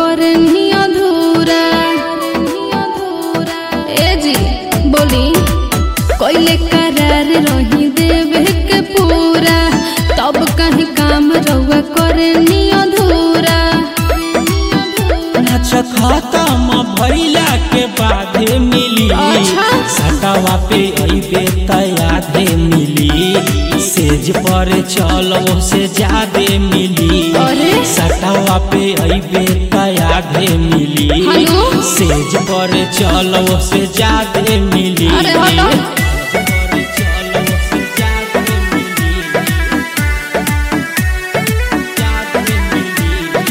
करनी अधूरा ए जी बोली कोइले करार रही देवे के पूरा तब कहीं काम रउआ करनी अधूरा नाच खत्म भइला के बादे मिली अच्छा। सटावा पे अइबे तयादे मिली सेज पर चलो से ज्यादे मिली अरे? सटावा पे अइबे तयादे मिली हेलो? सेज पर चलो से ज्यादे मिली अरे हटो। सेज पर चलो से ज्यादे मिली। ज्यादे मिली।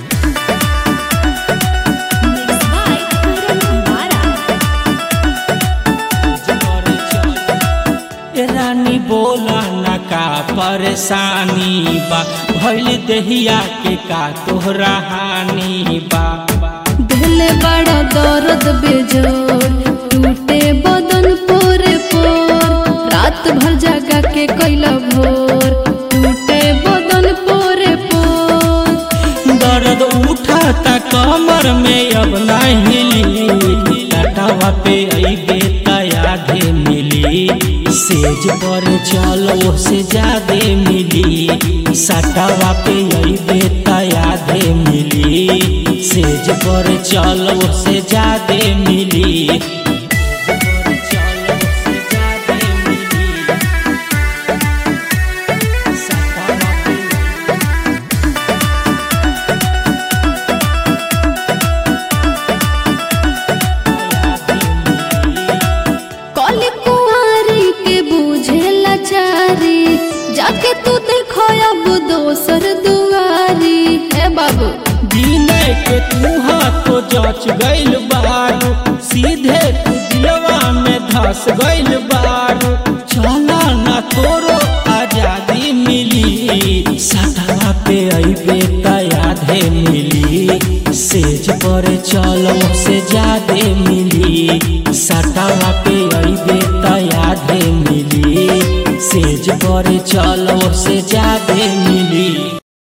ए रानी बोला न का परेशानी बा भइल देहिया के का तोहरा हानि बा दिल बड़ा दर्द बेजोड़ टूटे बदन पोरे पोर रात भर जगा के कैला भोर टूटे बदन पोरे पोर दर्द उठाता कमर में अब नहीं हिली लटावा पे अइबे तयादे मिली सेज पर चलो से ज्यादे मिली सटावा पे अइबे तयादे मिली सेज पर चलो से ज्यादे मिली चलो से ज्यादे मिली सटावा पे कली कुंवारी के बुझे लाचारी जाके तू देखो अब दोसर दुआरी हे बाबू विनय के तुहा तो जच गइल बारू सीधे तू दिलवा में धस गइल बारू चला ना तोरो आजादी मिली सटवा पे अइबे तयादे मिली सेज पर चलो से ज्यादे मिली सटवा पे अइबे तयादे मिली सेज पर चलो से ज्यादे मिली